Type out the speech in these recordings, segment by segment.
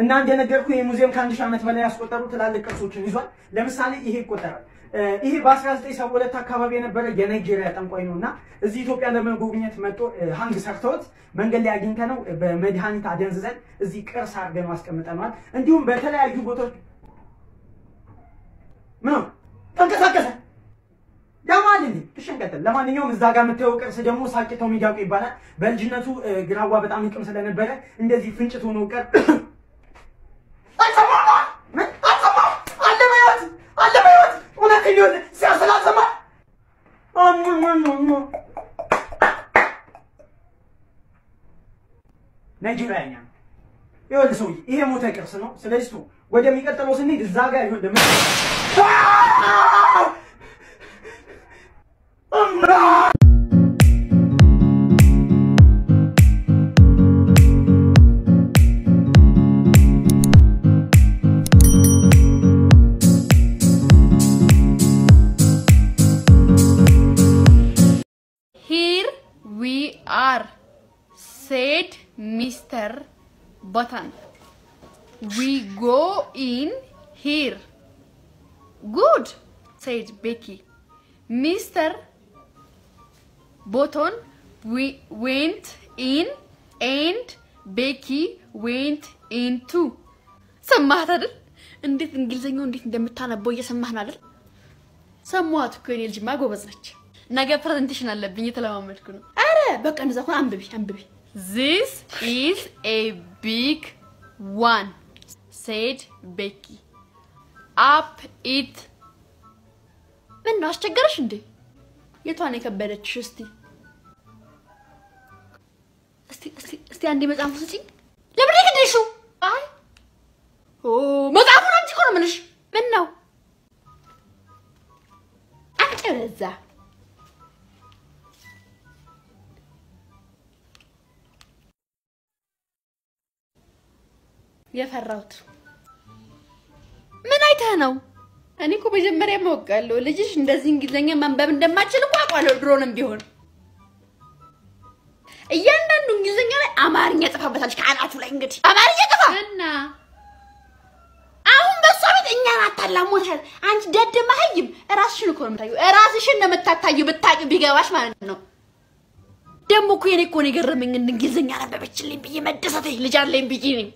እና እንደነገርኩ ይህ ሙዚየም ከአንድ ሺህ ዓመት በላይ ያስቆጠሩ ትላልቅ ቅርሶችን ይዟል። ለምሳሌ ይሄ ይቆጠራል። እ፣ ይሄ በ1972 አካባቢ የነበረ የናይጄሪያ ጠንቋይ ነው እና እዚህ ኢትዮጵያ ለመጎብኘት መጥቶ እ፣ ሀንግ ሰርተውት መንገድ ላይ አግኝተ ነው በመድኃኒት አደንዝዘን እዚህ ቅርስ አድርገን አስቀምጠነዋል። እንዲሁም በተለያዩ ቦታዎች ምን ነው ተንቀሳቀሰ ያማል እንዴ ትሸንቀጥል። ለማንኛውም እዛ ጋር የምታየው ቅርስ ደግሞ ሳቂታው ሚዳቁ ይባላል። በልጅነቱ እ፣ ግራዋ በጣም ይቅም ስለነበረ እንደዚህ ፍንጭት ሆኖ ቀር አልሰማማ ምን አልሰማ አለ በሕይወት አለ በሕይወት እውነቴን ነው ሲያሰላሰማ ናይጄሪያኛ ነው። ይኸውልህ ሰውዬ ይሄ ሞተ ቅርስ ነው። ስለዚህ ቱ ወደሚቀጥለው ስንሄድ እዛ ጋር ይኸውልህ ምን Here we are, said Mr. Button. We go in here. Good, said Becky. Mr. Button we went in and Becky went in too. ሰማሃት አይደል? እንዴት እንግሊዘኛው እንዴት እንደምታነበው እየሰማህ ነው አይደል? ሰማኋት እኮ የኔ ልጅማ ጎበዝ ነች። ነገ ፕሬዘንቴሽን አለብኝ እየተለማመድኩ ነው። አረ በቃ እንደዛ ከሆነ አንብቢ አንብቢ። This is a big one said Becky. Up it ምን ነው አስቸገረሽ እንዴ? የቷን የከበደችሽ? እስቲ እስቲ እስቲ እስቲ አንዴ መጽሐፉ ስጪኝ። ለምን ይከደሹ? አይ ኦ መጽሐፉን አንቺ እኮ ነው የምልሽ። ምን ነው አንቺ በዛ የፈራሁት ምን አይተህ ነው? እኔ እኮ መጀመሪያ ማወቃለሁ ልጅሽ እንደዚህ እንግሊዝኛ ማንበብ እንደማችል እኮ አውቃለሁ ድሮንም ቢሆን እያንዳንዱ እንግሊዝኛ ላይ አማርኛ ጽፋበታለች ከአናቱ ላይ እንግዲህ አማርኛ ጽፋ እና አሁን በሷ ቤት እኛን አታላሞታል። አንቺ ደድ መሀይም ራስሽን እኮ ነው የምታዩ፣ ራስሽን ነው የምታታዩ ብታቂ ቢገባሽ ማለት ነው። ደግሞ እኮ የኔ እኮ ነው የገረመኝ እንግሊዝኛ ነበበችልኝ ብዬ መደሰቴ ልጅ አለኝ ብዬ ነኝ።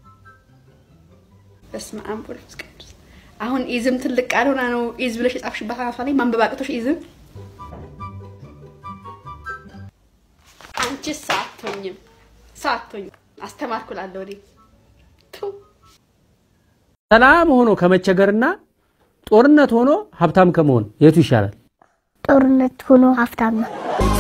በስመ አብ ወወልድ ወመንፈስ ቅዱስ። አሁን ኢዝም ትልቅ ቃል ሆና ነው ኢዝ ብለሽ የጻፍሽባት አናቷ ላይ ማንበብ አቅቶሽ ኢዝም አንቺ ሳትሆኝም ሳትሆኝም አስተማርኩላለሁ እኔ ቱ ሰላም ሆኖ ከመቸገርና ጦርነት ሆኖ ሀብታም ከመሆን የቱ ይሻላል? ጦርነት ሆኖ ሀብታም ነው።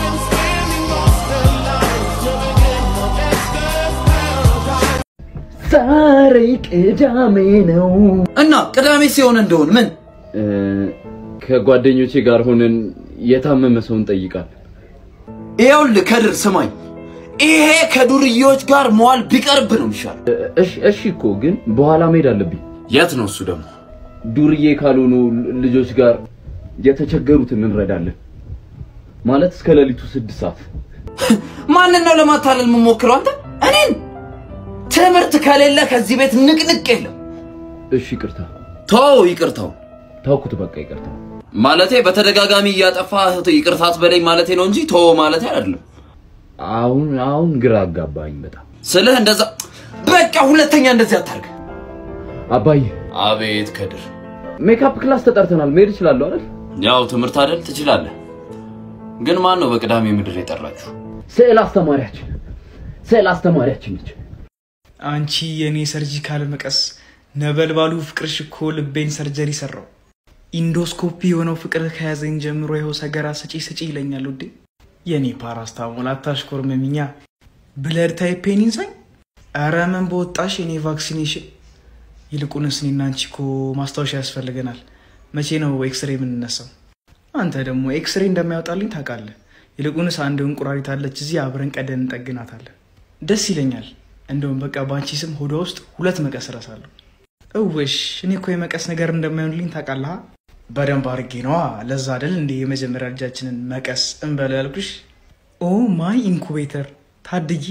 ዛሬ ቅዳሜ ነው እና ቅዳሜ ሲሆን እንደሆን ምን ከጓደኞቼ ጋር ሆነን የታመመ ሰውን ጠይቃል። ይኸውልህ ከድር ስማኝ፣ ይሄ ከዱርዬዎች ጋር መዋል ቢቀርብ ነው ይሻል። እሺ እሺ እኮ ግን በኋላ መሄድ አለብኝ። የት ነው እሱ ደግሞ? ዱርዬ ካልሆኑ ልጆች ጋር የተቸገሩትን እንረዳለን። ማለት እስከ ሌሊቱ ስድስት ሰዓት ማንን ነው ለማታለል የምሞክረው? አንተ እኔን? ትምህርት ከሌለ ከዚህ ቤት ንቅንቅ የለም። እሺ ይቅርታ። ተው ይቅርታው ታውኩት፣ በቃ ይቅርታ። ማለቴ በተደጋጋሚ እያጠፋ ይቅርታት በለኝ ማለቴ ነው እንጂ ተው ማለቴ አይደለም። አሁን አሁን ግራ አጋባኝ በጣም ስልህ እንደዛ በቃ ሁለተኛ እንደዚህ አታርግ። አባዬ። አቤት ከድር፣ ሜካፕ ክላስ ተጠርተናል፣ መሄድ እችላለሁ አይደል? ያው ትምህርት አይደል ትችላለህ። ግን ማን ነው በቅዳሜ ምድር የጠራችሁ? ስዕል አስተማሪያችን ስዕል አስተማሪያችን ነች። አንቺ የኔ ሰርጂካል መቀስ ነበልባሉ ፍቅርሽ እኮ ልቤን ሰርጀሪ ሰራው። ኢንዶስኮፒ የሆነው ፍቅር ከያዘኝ ጀምሮ ይኸው ሰገራ ስጪ ስጪ ይለኛል ውዴ። የኔ ፓራስታሞል አታሽኮርመሚኛ ብለድ ታይፔን ይንሳኝ። ኧረ ምን በወጣሽ የኔ ቫክሲኔሽን። ይልቁንስ እኔና አንቺ እኮ ማስታወሻ ያስፈልገናል። መቼ ነው ኤክስሬ የምንነሳው? አንተ ደግሞ ኤክስሬ እንደማያወጣልኝ ታውቃለህ። ይልቁንስ አንድ እንቁራሪት አለች እዚህ አብረን ቀደን እንጠግናታለን። ደስ ይለኛል። እንደውም በቃ በአንቺ ስም ሆዷ ውስጥ ሁለት መቀስ እረሳለሁ። እውሽ እኔ እኮ የመቀስ ነገር እንደማይሆንልኝ ታውቃለህ። በደንብ አድርጌ ነዋ። ለዛ አይደል እንደ የመጀመሪያ ልጃችንን መቀስ እንበለው ያልኩሽ። ኦ ማይ ኢንኩቤተር ታድጊ።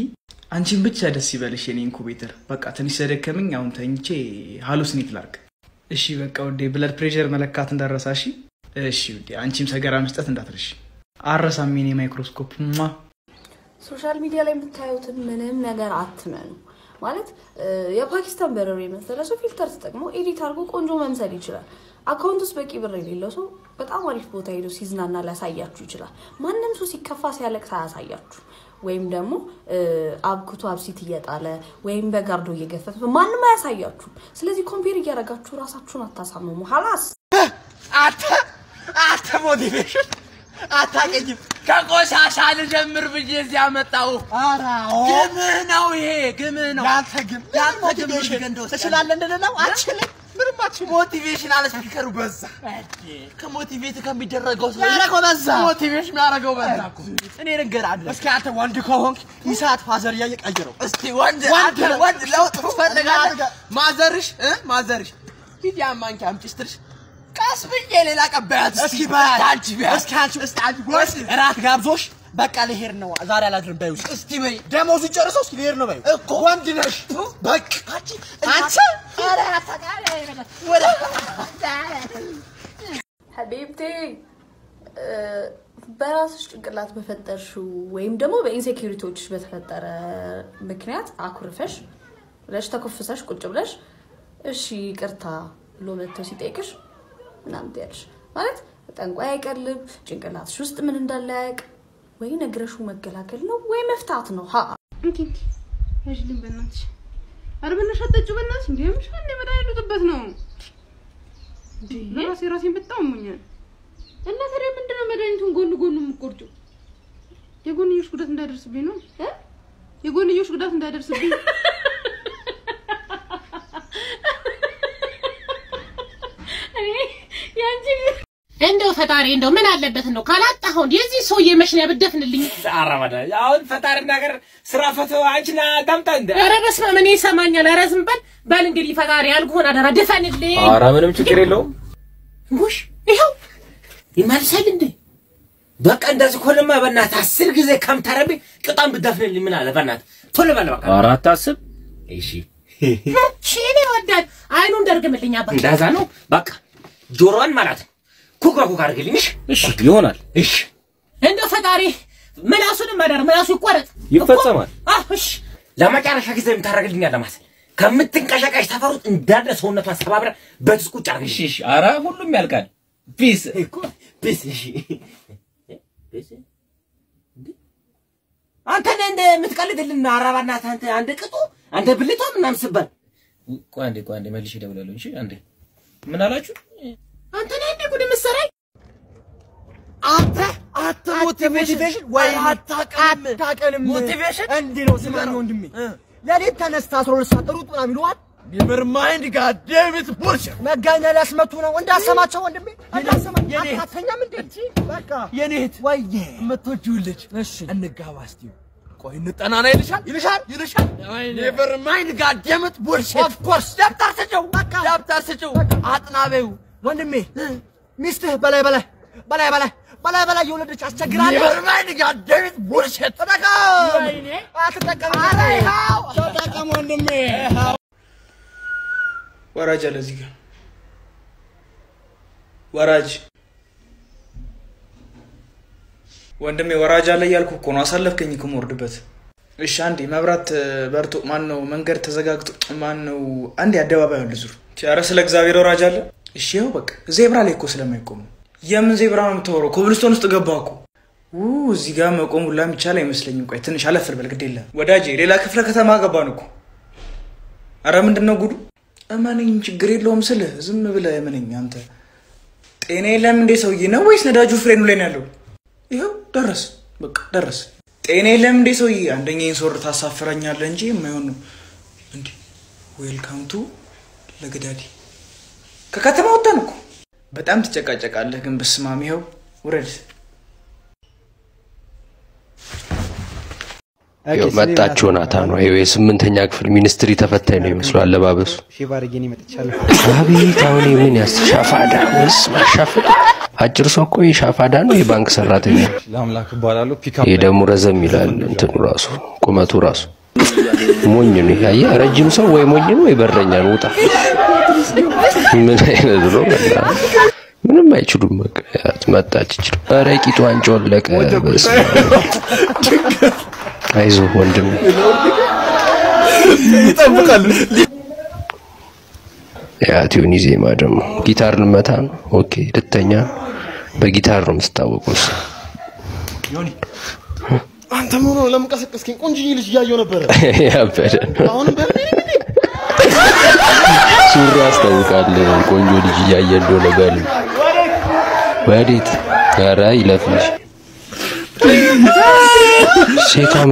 አንቺን ብቻ ደስ ይበልሽ የኔ ኢንኩቤተር። በቃ ትንሽ ስለደከመኝ አሁን ተኝቼ ሃሉሲኔት ላርግ። እሺ በቃ ውዴ፣ ብለድ ፕሬሸር መለካት እንዳረሳ። እሺ እሺ ውዴ፣ አንቺም ሰገራ መስጠት እንዳትረሽ። አረሳም የኔ ማይክሮስኮፕ ማ ሶሻል ሚዲያ ላይ የምታዩትን ምንም ነገር አትመኑ። ማለት እ፣ የፓኪስታን በረሮ የመሰለ ሰው ፊልተር ተጠቅሞ ኤዲት አድርጎ ቆንጆ መምሰል ይችላል። አካውንት ውስጥ በቂ ብር የሌለው ሰው በጣም አሪፍ ቦታ ሄዶ ሲዝናና ሊያሳያችሁ ይችላል። ማንም ሰው ሲከፋ ሲያለቅስ አያሳያችሁ። ወይም ደግሞ እ፣ አብክቶ አብሲት እየጣለ ወይም በጋርዶ እየገፈፈ ማንም አያሳያችሁም። ስለዚህ ኮምፔር እያደረጋችሁ ራሳችሁን አታሳምሙ። ሀላስ አተ አተ ሞቲቬሽን አታገኝም። ከቆሻሻ ልጀምር ብዬ እዚህ አመጣው። ግምህ ነው ይሄ ግምህ ነው። ያንተ ግም ያንተ ግም ትችላለህ እንድንለው አችልም። ምንም አችልም። ሞቲቬሽን አለ ስፒከሩ በዛ። ከሞቲቬት ከሚደረገው ሰው ያደረገው በዛ። ሞቲቬሽን የሚያደርገው በዛ እኮ። እኔ ልንገርህ እስኪ አንተ ወንድ ከሆንክ ይሳት ፋዘር እያየ ቀይረው። እስቲ ወንድ ወንድ ወንድ ለውጥ ትፈልጋለህ? ማዘርሽ እ ማዘርሽ ሂድ ያን ማንኪያ አምጪ ስትልሽ ቀስ ብዬ ሌላ ቀባያት እስኪ በያት አንቺ ቢያት እስኪ አንቺ እስኪ አንቺ ጎስ እራት ጋብዞሽ በቃ ልሄድ ነው ዛሬ አላድርም በይው እስቲ በይ ደሞዙ ጨርሰው እስኪ ልሄድ ነው በይው እኮ ወንድ ነሽ በቃ አንቺ አንቺ ኧረ አታውቃለህ ወደ ሀቢብቴ እ፣ በራስሽ ጭንቅላት በፈጠርሽው ወይም ደግሞ በኢንሴኪሪቲዎች በተፈጠረ ምክንያት አኩርፈሽ ብለሽ ተኮፍሰሽ ቁጭ ብለሽ እሺ ይቅርታ ብሎ መጥቶ ሲጠይቅሽ ምናምን ትያለሽ ማለት ጠንቋይ አይቀልብ ጭንቅላትሽ ውስጥ ምን እንዳለ ያውቅ ወይ ነግረሹ መገላገል ነው ወይ መፍታት ነው ሀ እንኪ እንኪ ያዥልኝ በእናትሽ። ኧረ በእናትሽ አትጠጪው በእናትሽ። እንዴ ምሽ አንዴ መድኃኒቱ ጥበት ነው እንዴ ለራሴ ራሴን በጣም አሞኛል። እና ታዲያ ምንድነው መድኃኒቱን ጎን ጎኑ የምትቆርጪው? የጎንዮሽ ጉዳት እንዳይደርስብኝ ነው እ የጎንዮሽ ጉዳት እንዳይደርስብኝ እንደው ፈጣሪ እንደው ምን አለበት እንደው ካላጣኸው እንደ የዚህ ሰውዬ መሽን ያብደፍንልኝ። አራማዳ አሁን ፈጣሪ ነገር ስራ ፈተው አንቺና ታምጣ እንደ ኧረ በስመ አብ እኔ ይሰማኛል። ኧረ ዝም በል በል እንግዲህ ፈጣሪ ያልኩህን አደራ ድፈንልኝ። ኧረ ምንም ችግር የለውም። ጉሽ ይኸው ይመልሳል እንዴ? በቃ እንደዚህ ኮለማ በእናትህ አስር ጊዜ ከምታረቢ ቅጣም ብደፍንልኝ ምን አለ በእናትህ ቶሎ በል በቃ። ኧረ አታስብ። እሺ እሺ እኔ ይወዳል አይኑን ደርግምልኝ አባ እንደዛ ነው በቃ ጆሮዋን ማለት ነው ኩክ በኩክ አድርግልኝ። እሺ እሺ ይሆናል። እሺ እንደው ፈጣሪ ምላሱንም መዳር ምላሱ ይቆረጥ ይፈጸማል። አህ እሺ ለመጨረሻ ጊዜ የምታደርግልኝ አለ ማለት ከምትንቀሸቀሽ ተፈሩት እንዳለ ሰውነቷን ሰባብረ በትስ ቁጭ አድርግልኝ። እሺ እሺ። ኧረ ሁሉም ያልቃል። ፒስ እኮ ቢስ እሺ ቢስ አንተ ነህ እንደ የምትቀልድልን አራባ እናትህ አንተ አንድ ቅጡ አንተ ብልቷ ምናምን ስባል ቆይ አንዴ ቆይ አንዴ መልሼ እደውላለሁ። እሺ አንዴ ምን አላችሁ? አንተ ነህ እንደ ጉድ የምትሰራኝ አንተ አት ሞቲቬሽን ወይ አታቀም አታቀንም። ሞቲቬሽን እንዲህ ነው ስማኝ ወንድሜ፣ ሌሊት ተነስታ አስራ ሁለት ሰዓት ሩጥ ምናምን ይሉሃል። ኔቨር ማይንድ ጋድ ዴም ኢት ቡልሽት መጋኛ ሊያስመቱ ነው እንዳሰማቸው ወንድሜ፣ እንዳሰማቸው አታተኛም እንዴ? በቃ የኔ እህት ወይዬ የምትወጂውን ልጅ እሺ እንጋባ እስቲ ቆይ እንጠናና ይልሻል ይልሻል ይልሻል ኔቨር ማይንድ ጋድ ዴም ኢት ቡልሽት ኦፍ ኮርስ ደብተር ስጭው በቃ ደብተር ስጭው አጥናቤው ወንድሜ ሚስትህ በላይ በላይ በላይ በላይ በላይ በላይ የወለደች አስቸግራለች። ኔቨር ማይንድ ጋድ ዴም ኢት ቡልሽት ተጠቀም አትጠቀም። ተጠቀም ወንድሜ። ወራጅ አለ እዚህ ጋር ወራጅ ወንድሜ ወራጅ አለ እያልኩ እኮ ነው። አሳለፍከኝ እኮ የምወርድበት። እሺ አንዴ መብራት እ፣ በርቶ ማን ነው መንገድ ተዘጋግቶ ማን ነው አንዴ አደባባይ አለ ዙር ኧረ ስለ እግዚአብሔር ወራጅ አለ። እሺ ይኸው በቃ ዜብራ ላይ እኮ ስለማይቆም ነው። የምን ዜብራ ነው የምታወራው? ኮብልስቶን ውስጥ ገባ እኮ ው እዚህ ጋር መቆም ሁላ የሚቻል አይመስለኝም። ቆይ ትንሽ አለፍ ልበል፣ ግድ የለም ወዳጄ። ሌላ ክፍለ ከተማ ገባን እኮ። አረ ምንድን ነው ጉዱ? እመነኝ፣ ችግር የለውም ስልህ ዝም ብለህ እመነኝ። አንተ ጤና የለም እንዴ ሰውዬ? ነው ወይስ ነዳጁ ፍሬኑ ላይ ነው ያለው? ይኸው ደረስ፣ በቃ ደረስ። ጤና የለም እንዴ ሰውዬ? አንደኛዬን ሶር ታሳፍረኛለህ እንጂ የማይሆን ነው እንዴ። ዌልካም ቱ ለገዳዲ። ከከተማ ወጣን እኮ። በጣም ትጨቃጨቃለህ ግን በስማም ይኸው ውረድ። ይኸው መጣች ዮናታን ነው። ይኸው የስምንተኛ ክፍል ሚኒስትሪ ተፈታኝ ነው ይመስሉ አለባበሱ። ሼቭ አድርጌ ነው መጥቻለሁ። አቤት አሁን ምን ያስ ሻፋዳ ወይስ ማሻፍጥ? አጭር ሰው እኮ የሻፋዳ ነው የባንክ ሰራተኛ። ለአምላክ እባላለሁ። ፒክ ይሄ ደግሞ ረዘም ይላል እንትኑ ራሱ ቁመቱ ራሱ ሞኝ ነው ይሄ። አየህ፣ ረጅም ሰው ወይ ሞኝ ነው ወይ በረኛ ነው። ውጣ። ምን አይነት ነው? በእናትህ ምንም አይችሉም። በቃ ያት መጣች ይችላል። ኧረ ቂጧን ጮለቀ። በስመ አብ። አይዞህ ወንድም ይጠብቃሉ። የአቲዮኒ ዜማ ደግሞ ጊታር ልመታ ነው። ኦኬ ልተኛ በጊታር ነው የምትታወቀው። እሱ ዮኒ አንተ ምን ሆነህ ለምን ቀሰቀስከኝ? ቆንጆዬ ልጅ እያየሁ ነበረ። ያበደ ነው። አሁንም በምን ሱሪ ያስታውቃል። ቆንጆ ልጅ እያየ እንደሆነ በል ወዴት? ኧረ ይለፍልሽ። ሴቷ ምን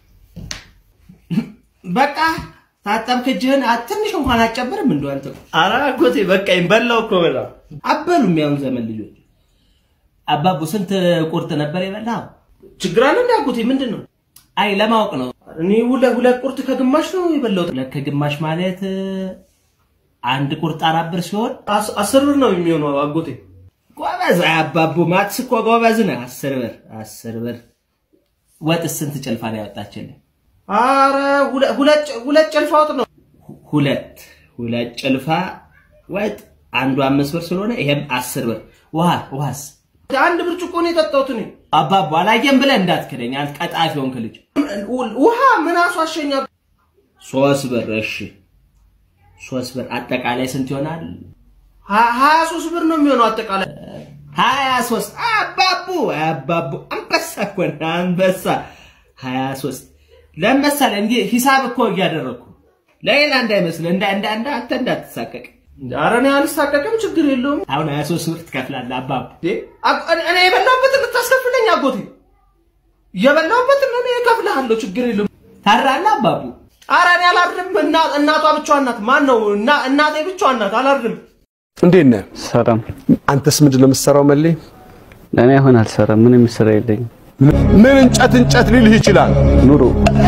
በቃ ታጠብክ እጅህን አ- ትንሽ እንኳን አትጨምርም እንደው አንተ ኧረ አጎቴ በቃኝ በላው እኮ በላው አበሉም ያሁን ዘመን ልጆች አባቡ ስንት ቁርጥ ነበር የበላው ችግር አለ እንደ አጎቴ ምንድን ነው አይ ለማወቅ ነው እኔ ሁለት ሁለት ቁርጥ ከግማሽ ነው የበላሁት ሁለት ከግማሽ ማለት እ፣ አንድ ቁርጥ አራት ብር ሲሆን አስ- አስር ብር ነው የሚሆነው አጎቴ ጎበዝ አይ አባቡ ማትስ እኮ ጎበዝ ነህ አስር ብር አስር ብር ወጥስ ስንት ጭልፋ ነው ያወጣችልህ አረ ሁለ- ሁለት ሁለት ጭልፋ ወጥ ነው። ሁለት ሁለት ጭልፋ ወጥ አንዱ አምስት ብር ስለሆነ ይሄም አስር ብር። ውሃ ውሃስ አንድ ብርጭቆ ነው የጠጣሁት እኔ። አባባ አላየም ብለህ እንዳትክደኝ አንተ ቀጣፊ ሆንክ ልጅ። ውሃ ምን አስዋሸኛ? ሶስት ብር እሺ፣ ሶስት ብር አጠቃላይ ስንት ይሆናል? ሀ- ሀያ ሶስት ብር ነው የሚሆነው አጠቃላይ ሀያ ሶስት አባቡ አባቡ አንበሳ እኮ ነህ አንበሳ ሀያ ሶስት ለመሰለ እንዲህ ሂሳብ እኮ እያደረግኩ ለሌላ እንዳይመስል እንዳ እንዳ እንዳ አንተ እንዳትሳቀቅ ኧረ እኔ አልሳቀቅም ችግር የለውም አሁን ሀያ ሶስት ብር ትከፍላለህ አባቡ አቅ- እኔ- እኔ የበላሁበትን ልታስከፍለኝ አጎቴ የበላሁበትን እኔ እከፍልሃለሁ ችግር የለውም ታራለህ አባቡ ኧረ እኔ አላርድም እና- እናቷ ብቻዋን ናት ማን ነው እና- እናቴ ብቻዋን ናት አላርድም እንዴት ነህ? ሰላም። አንተስ ምንድን ነው የምትሰራው? መሌ እኔ አሁን አልሰራም። ምንም ስራ የለኝም። ምን እንጨት እንጨት ሊልህ ይችላል? ኑሮ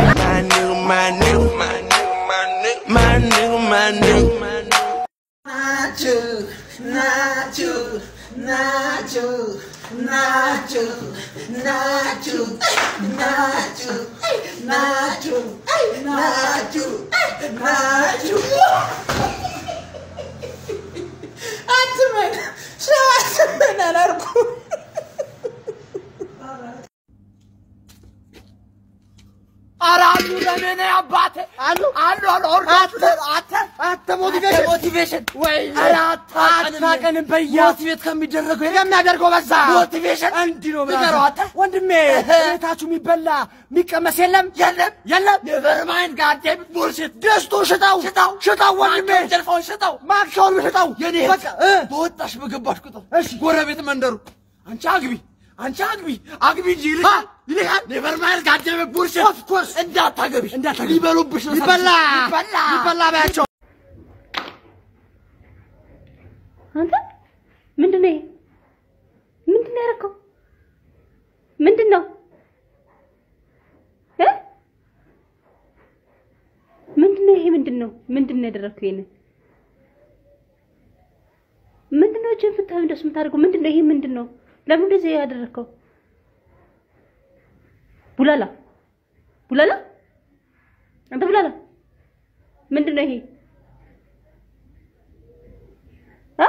ናችሁ ናችሁ ናችሁ ናችሁ ናችሁ ናችሁ ናችሁ ናችሁ ናችሁ አትመን ሰው አትመን አላልኩም። ኧረ አሉ ለምን አባቴ አሉ አሉ አሉ ኦርጋት አተ አተ ሞቲቬሽን ሞቲቬሽን ወይ ኧረ አታቀንም በየሞቲቬት ከሚደረገው የሚያደርገው በዛ ሞቲቬሽን እንዲህ ነው ንገረው አተ ወንድሜ ቤታችሁ የሚበላ የሚቀመስ የለም የለም የለም ኔቨር ማይንድ ጋዴም ቡልሽት ደስቶ ሽጣው ሽጣው ሽጣው ወንድሜ ጀልፋውን ሽጣው ማክሻውን ሽጣው የኔ በቃ በወጣሽ በገባሽ ቁጥር እሺ ጎረቤት መንደሩ አንቺ አግቢ አንቺ አግቢ አግቢ እንጂ ይልሻል ይልሻል ኔቨር ማይንድ ጋዴም ቡልሽት ኦፍ ኮርስ እንዳታገቢ እንዳታገቢ ሊበሉብሽ ነው ይበላ ይበላ ይበላ ባያቸው አንተ ምንድን ነው ይሄ? ምንድን ነው ያደረከው? ምንድን ነው እ? ምንድን ነው ይሄ? ምንድን ነው ምንድን ነው ያደረከው? ይሄንን ምንድን ነው እጅህን ፍታህ እንደሱ የምታደርገው? ምንድን ነው ይሄ? ምንድን ነው ለምን እንደዚህ ያደረከው? ቡላላ ቡላላ፣ አንተ ቡላላ፣ ምንድን ነው ይሄ? እ?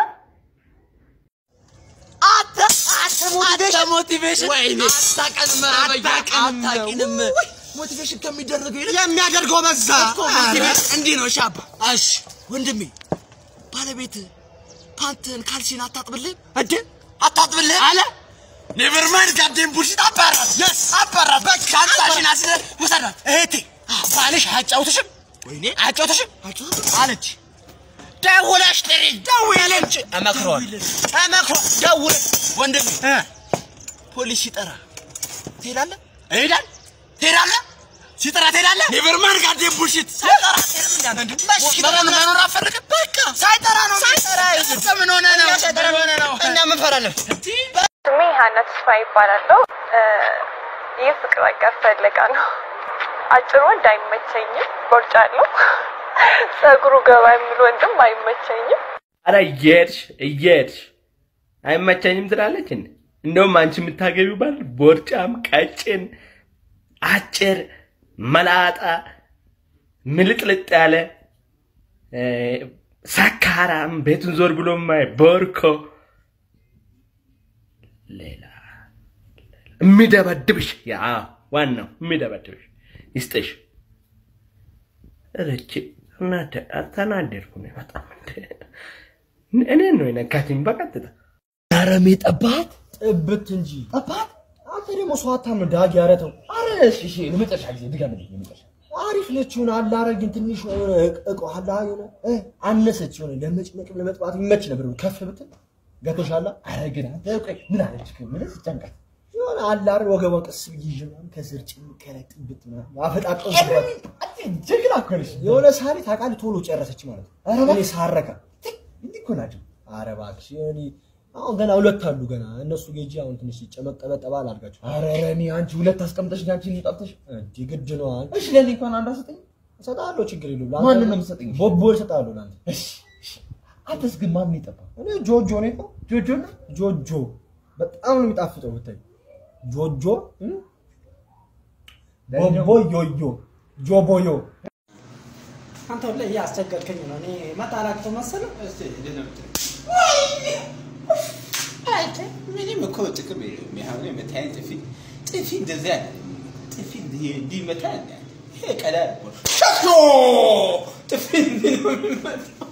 አተ አተ ሞቲቬሽን ወይኔ አታቀንም አታቀንም አታቂንም ሞቲቬሽን ከሚደረገው ይልቅ የሚያደርገው በዛ እኮ ሞቲቬሽን እንዲህ ነው ሻባ እሺ ወንድሜ ባለቤት ፓንትን ካልሲን አታጥብልህ እድ አታጥብልህ አለ ኔቨር ማይንድ ጋዴን ቡልሽት አባራት የስ አባራት በቃ አንሳሽን አስለ ውሰዳት እህቴ ባልሽ አያጫውትሽም ወይኔ አያጫውትሽም አለች ደውለሽ ጥሪ ደውለሽ እመክረዋለሁ እመክረዋለሁ ደውለሽ ወንድሜ ፖሊስ ሲጠራ ትሄዳለህ እሄዳለህ ትሄዳለህ ሲጠራ ትሄዳለህ ኔቨር ማይንድ ጋዴን ቡልሽት ሳይጠራ አትሄድም እንዳንተ መኖር መኖር አፈልግም በቃ ሳይጠራ ነው ሳይጠራ ምን ሆነ ነው ምን ሆነ ነው እና ምን ፈራለህ ስሜ ሀና ተስፋ ይባላለሁ። ይህ ፍቅር አጋር ፈለጋ ነው። አጭር ወንድ አይመቸኝም፣ ቦርጫለሁ። ጸጉሩ ገባ የሚል ወንድም አይመቸኝም። አረ እየሄድሽ እየሄድሽ አይመቸኝም ትላለች እንዴ? እንደውም አንቺ የምታገቢው ባል ቦርጫም፣ ቀጭን፣ አጭር፣ መላጣ ምልጥልጥ ያለ እ፣ ሰካራም ቤቱን ዞር ብሎ ማይ ቦርኮ ሌላ የሚደበድብሽ ያ ዋናው የሚደበድብሽ ይስጥሽ። ረቺ ተናደድኩ ነው በጣም እንደ እኔን ነው የነካችኝ በቀጥታ። አረሜ ጠባት ጥብት እንጂ ጠባት። አንተ ደግሞ ሰው አታምነው ዳግ ያረተው። አረ እሺ እሺ፣ ለመጨረሻ ጊዜ ድገምልኝ። ለመጨረሻ አሪፍ ነች የሆነ አላረግን ትንሽ የሆነ እቆ አላ የሆነ እ አነሰች የሆነ ለመጭመቅ ለመጥባት ይመች ነበር ከፍ ብትል ገብቶሻል። አረ ግን አንተ ቆይ ምን አለች ምን ስትጨንቃት የሆነ አላር ወገቧ ቀስ ብዬ ይዤ ምናምን ከስር ጭምቅ ያለ ጥብት ምናምን አፈጣጠው ጀግና እኮ ነሽ። የሆነ ሳሪ ታውቃለህ ቶሎ ጨረሰች ማለት ነው። እኔ ሳረካ እንዲህ እኮ ናቸው። ኧረ እባክሽ እኔ አሁን ገና ሁለት አሉ ገና እነሱ ጌጂ አሁን ትንሽ ጨመቅ ጠበጠባ አላርጋቸው። ኧረ እኔ አንቺ ሁለት አስቀምጠሽ አንቺ ጠብተሽ እንዲ ግድ ነው። አንቺ እሺ ለኔ እንኳን አንድ አሰጠኝ እሰጥሃለሁ፣ ችግር የለውም። ለአንተ ማንን ነው የምትሰጠኝ? ቦቦ እሰጥሃለሁ ለአንተ። እሺ እሺ። አንተስ ግን ማን ነው የጠፋው? እኔ ጆጆ ነው የጠፋው። ጆጆ ነው ጆጆ በጣም ነው የሚጣፍጠው ብታይ ጆጆ እ? ቦቦ ዮዮ ጆቦዮ አንተ ሁሌ እያስቸገርከኝ ነው። እኔ መጣላቅቶ መሰለህ። ምንም እኮ ጥቅም የለውም። ያሁን የመታየን ጥፊ ጥፊ እንደዚህ አለ ጥፊ እንዲህ እንዲህ ይመታል። ይሄ ቀላል እኮ ነው። ሸቶ ጥፊ እንዲህ ነው የሚመታው።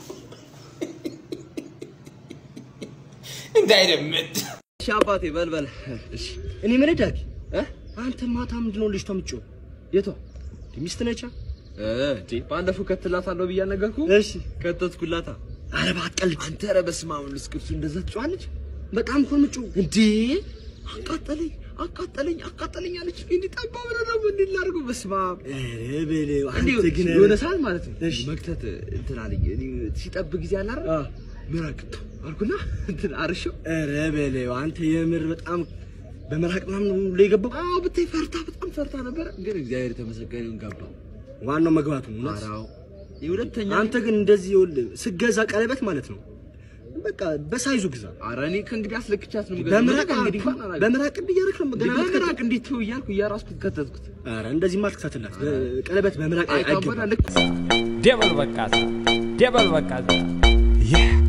እንዳይደመጥ እሺ አባቴ በልበል። እሺ እኔ ምን ዳጊ አንተ ማታ ምንድን ነው ልጅቷ የምትጮህ? የቷ ሚስት ነቻ? እንዴ ባለፈው ከትላታለሁ ብያ ነገርኩ። እሺ ከተትኩላታ። ኧረ ባትቀልድ አንተ ኧረ በስመ አብ ወልድ ቅዱስ እንደዛ ትጮኻለች? በጣም እኮ የምትጮህ እንዴ! አቃጠለኝ አቃጠለኝ አቃጠለኝ አለች። እንዲህ ጠባብ ነው ደግሞ እንዲህ ላድርገው። በስመ አብ ኧረ በለው እንዲሁ አንተ ግን የሆነ ሰዓት ማለት ነው መክተት እንትን አለኝ። እኔ ሲጠብ ጊዜ አለ አይደል ምራቅ አልኩና እንትን አርሼው ኧረ በለው አንተ የምር በጣም በመራቅ ምናምን ነው ሁሉ የገባው። አዎ ብታይ ፈርታ በጣም ፈርታ ነበረ፣ ግን እግዚአብሔር የተመሰገነ ይሁን ገባ። ዋናው መግባቱ ነው። እውነት? ኧረ አዎ። የሁለተኛ አንተ ግን እንደዚህ ይኸውልህ ስገዛ ቀለበት ማለት ነው በቃ በሳይዙ ግዛ። ኧረ እኔ ከእንግዲህ አስለክቻት ነው የምገዛው። በምራቅ እንግዲህ እንኳን አላውቅም። በምራቅ እንዲህ እያደረክ ነው ገና በምራቅ እንዴት ነው እያልኩ እያራስኩት ከተትኩት። ኧረ እንደዚህማ አትክተትላት። ቀለበት በምራቅ አይካበዳ አይገባም። ልክ ደበል በቃ ደበል በቃ